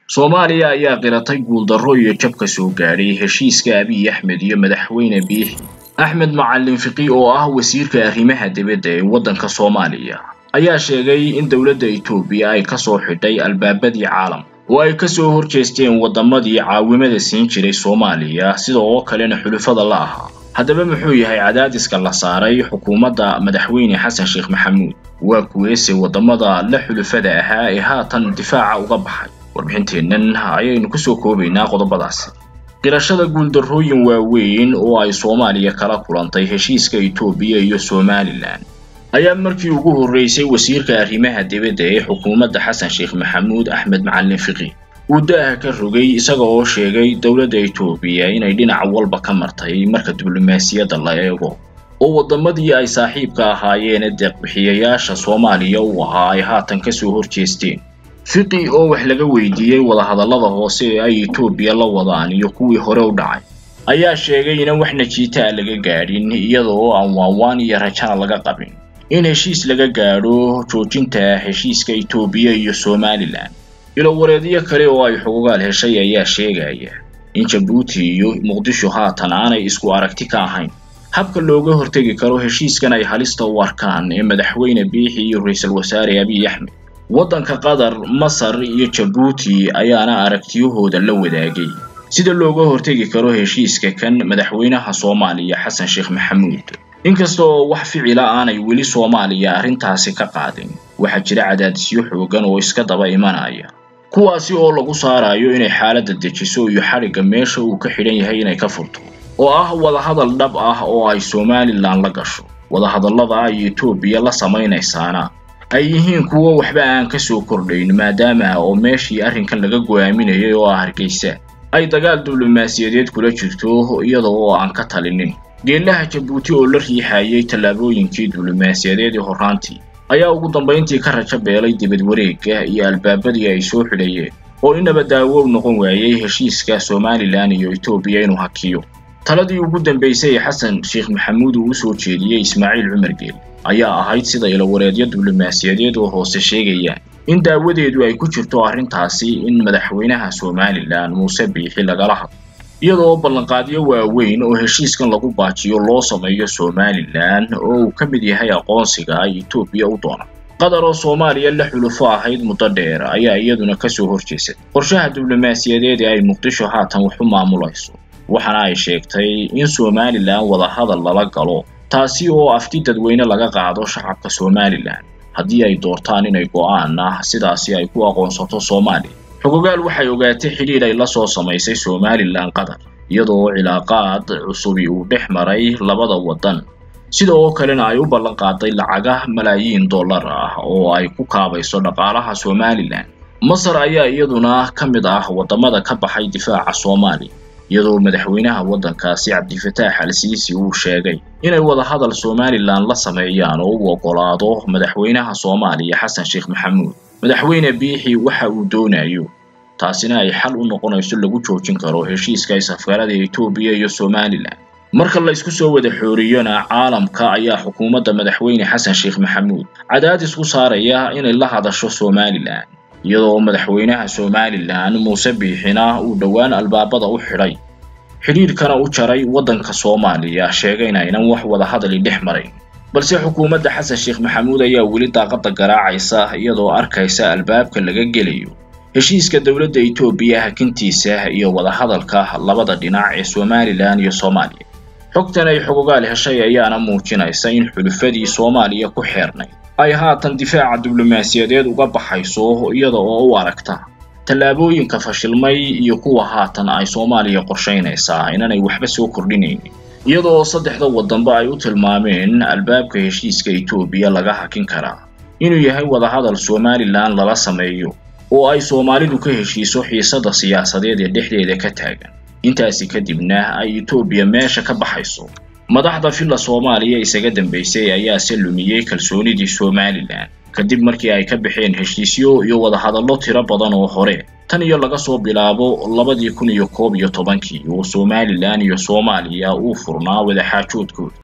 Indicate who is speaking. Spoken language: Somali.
Speaker 1: soomaaliya ayaa qiratay guuldarro iyo jab ka soo gaadhay heshiiska abiy axmed iyo madaxweyne biixi axmed macalin fiqi oo ah wasiirka arrimaha dibadda ee waddanka soomaaliya ayaa sheegay in dowladda etoobiya ay ka soo xidhay albaabadii caalam oo ay ka soo horjeesteen waddamadii caawimada siin jiray soomaaliya sida oo kalena xulufada la ahaa haddaba muxuu yahay cadaadiska la saaray xukuumadda madaxweyne xasan sheekh maxamuud waa kuweese waddamada la xulufada ahaa ee haatan difaaca uga baxay warbixinteennan ayaynu kusoo koobaynaa qodobadaasi qirashada guuldarrooyin waaweyn oo ay soomaaliya kala kulantay heshiiska etoobiya iyo somalilan ayaa markii ugu horreysay wasiirka arrimaha dibadda ee xukuumadda xasan sheekh maxamuud axmed macalin fiqi uu da'ah ka rogay isaga oo sheegay dowladda etoobiya inay dhinac walba ka martay marka diblomaasiyadda la eego oo waddamadii ay saaxiibka ahaayeene deeqbixiyayaasha soomaaliya u ahaa ay haatan ka soo horjeesteen fiqi oo wax laga weydiiyey wadahadallada hoose ee ay etoobiya la wadaan iyo kuwii hore u dhacay ayaa sheegay inan wax najiitaa laga gaadhin iyada oo aan waanwaan iyo rajana laga qabin in heshiis laga gaadho joojinta heshiiska etoobiya iyo somalilan ilowareedyo kale oo ay xugugaal heshay ayaa sheegaya in jabuuti iyo muqdisho haatan aanay isku aragti ka ahayn habka looga hortegi karo heshiiskan ay halista u arkaan ee madaxweyne biixi iyo ra-iisul wasaare abiy axmed waddanka qatar masar iyo jabuuti ayaana aragtiyahooda la wadaagay sida looga hortegi karo heshiiska kan madaxweynaha soomaaliya xasan sheekh maxamuud inkasta oo wax ficila aanay weli soomaaliya arrintaasi ka qaadin waxaa jira cadaadisyo xoogan oo iska daba imanaya kuwaasi oo lagu saarayo inay xaaladda dejiso iyo xadhigga meesha uu ka xidhan yahay inay ka furto oo ah wadahadal dhab ah oo ay somalilan la gasho wadahadallada ay etoobiya la samaynaysaana ay yihiin kuwo waxba aan ka soo kordhayn maadaama oo meeshii arrinkan laga go'aaminayay oo ah hargeysa ay dagaal diblomaasiyadeed kula jirto iyada oo aan ka talinin geellaha jabuuti oo la riixayay tallaabooyinkii diblomaasiyadeed ee horraantii ayaa ugu dambayntii ka rajo beelay dibad wareegga iyo albaabadii ay soo xidhayeen oo inaba daawow noqon waayey heshiiska somalilan iyo etoobiya inuu hakiyo taladii ugu dambaysay ee xasan sheekh maxamuud uu u soo jeediyey ismaaciil cumar geel ayaa ahayd sida ilowareedyo diblomaasiyadeed oo hoose sheegayaan in daawadeedu ay ku jirto arrintaasi in madaxweynaha somalilan muuse biixi lagala hadlo iyadoo ballanqaadyo waaweyn oo heshiiskan lagu baajiyo loo sameeyo somalilan oo uu ka mid yahay aqoonsiga ay etoobiya u doonaan qatar oo soomaaliya la xulufo ahayd muddo dheer ayaa iyaduna ka soo horjeesatay qorshaha diblomaasiyadeed ee ay muqdisho haatan wax u maamulayso waxaana ay sheegtay in somalilan wadahadal lala galo taasi oo afti dadweyne laga qaado shacabka somalilan haddii ay doortaan inay go'aan ah sidaasi ay ku aqoonsato soomaaliya xugugaal waxay ogaatay xidhiidh ay la soo samaysay somalilan qatar iyadoo cilaaqaad cusubi uu dhex maray labada waddan sida oo kalena ay u ballan qaaday lacaga malaayiin dollar ah oo ay ku kaabayso dhaqaalaha somalilan masar ayaa iyaduna ka mid ah waddamada ka baxay difaaca soomaaliya iyadoo madaxweynaha waddankaasi cabdifataax al siisi uu sheegay inay wadahadal somalilan la sameeyaan oo u oggolaado madaxweynaha soomaaliya xasan sheekh maxamuud madaxweyne biixi waxa uu doonayo taasina ay xal u noqonayso lagu joojin karo heshiiska isafgarada etoobiya iyo somalilan marka la isku soo wada xooriyona caalamka ayaa xukuumadda madaxweyne xasan sheekh maxamuud cadaadis ku saaraya inay la hadasho somalilan iyadoo madaxweynaha somalilan muuse biixina uu dhowaan albaabada u xidhay xidhiidhkana u jaray waddanka soomaaliya sheegayna inan wax wadahadali dhex marayn balse xukuumadda xasan sheekh maxamuud ayaa weli daaqadda garaacaysa iyadoo arkaysa albaabka laga gelayo heshiiska dowladda etoobiya hakintiisa iyo wadahadalka labada dhinac ee somalilan iyo soomaaliya xogtan ay xugugaal heshay ayaana muujinaysa in xulufadii soomaaliya ku xeernay ay haatan difaaca diblomaasiyadeed uga baxayso iyada oo u aragta tallaabooyinka fashilmay iyo kuwa haatan ay soomaaliya qorshaynaysaa inanay waxba soo kordhinaynin iyada oo saddexda waddanba ay u tilmaameen albaabka heshiiska etoobiya laga hakin karaa inuu yahay wadahadal somalilan lala sameeyo oo ay soomaalidu ka heshiiso xiisadda siyaasadeed ee dhexdeeda ka taagan intaasi kadibna ay etoobiya meesha ka baxayso madaxda filla soomaaliya isaga dambaysay ayaase lumiyey kalsoonidii somalilan kadib markii ay ka baxeen heshiisyo iyo wadahadallo tiro badan oo hore tan iyo laga soo bilaabo labadii kun iyo koob iyo tobankii oo somalilan iyo soomaaliya uu furnaa wadaxaajoodkooda